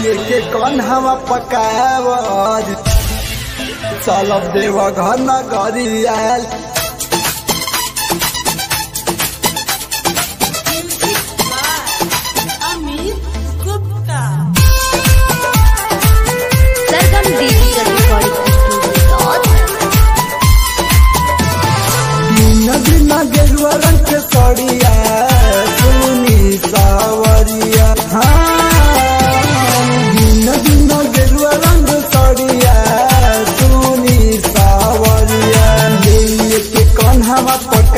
के कन्हवा पकावर चलब देव घर नगरियाल Amit Gupta. Sargam digital recording studio तीन दिन गेरुआ रंग के सड़िया सुनी सावरिया हाँ तीन दिन गेरुआ रंग सड़िया सुनी सावरिया ले के कन्हवा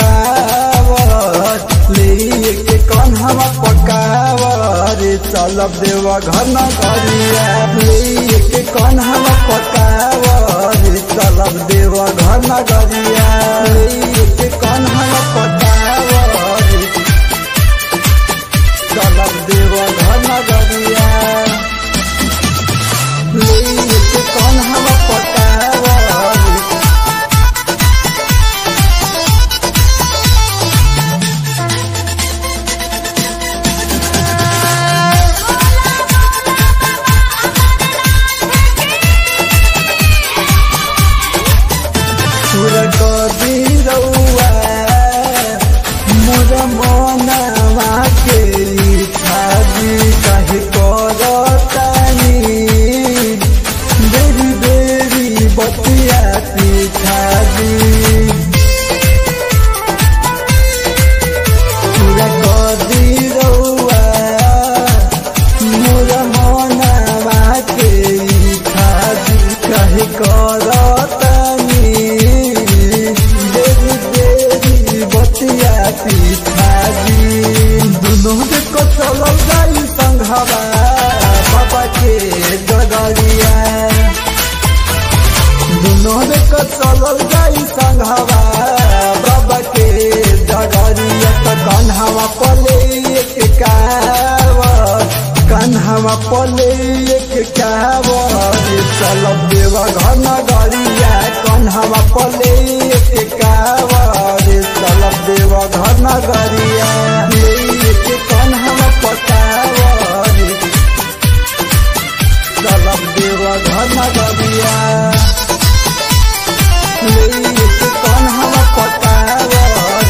पकावर ले के कन्हवा पकावर चलब देवा घर न करिया ले के कन्हवा पकावर चलब देवा घर न करिया ले के कन्हवा पकावर चलब देवा घर न करिया ले के कन्हवा पकावर सुर कदी रउआ मोर मनवा के छाजी कहे करतानी बेरी बेरी बतिया पिछाजी सुर कदी रउआ मोर मनवा के छाजी कहे करतानी देवी देवी बतिया पिछाजी दुनों को चलल गई संघवा बाबा के डगरिया दुनों को चलल गई संघवा बाबा के डगरिया तो कन्हवा पले एक कावर कन्हवा पले एक कावर चलब देवा घर नगरिया कन्हवा पले एक कावर चलब देवा घर नगरिया एक कन्हवा पकावर चलब देवा घर नगरिया एक कन्हवा पकावर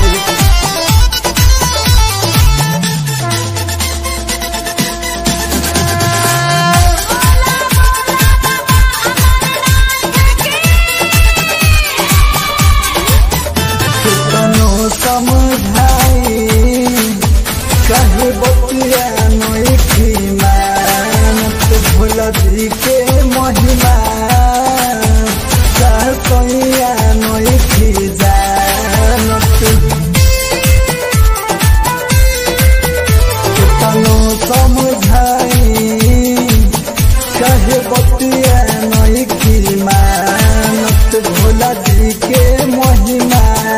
कितनो समझाई कहे बतिया नोखी मानत भुलदी के महिमा सहसैया नोखी जानत कितनो समझाई कहे बतिया नोखी मानत भुलदी के महिमा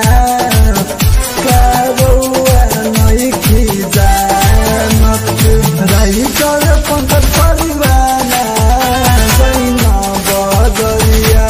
कारुआ नोखी जानत रही कर पंकज परिवाना दैना बदरिया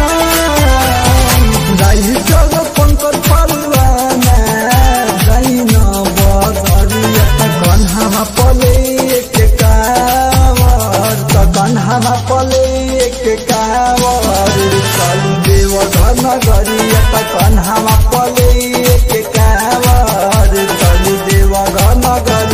रही कर पंकज परिवाना दैना बदरिया त कन्हामा पले के कावर त कन्हामा पले के कावर चल देव घर नगरिया त कन्हामा पले के कावर चल देव घर नगरिया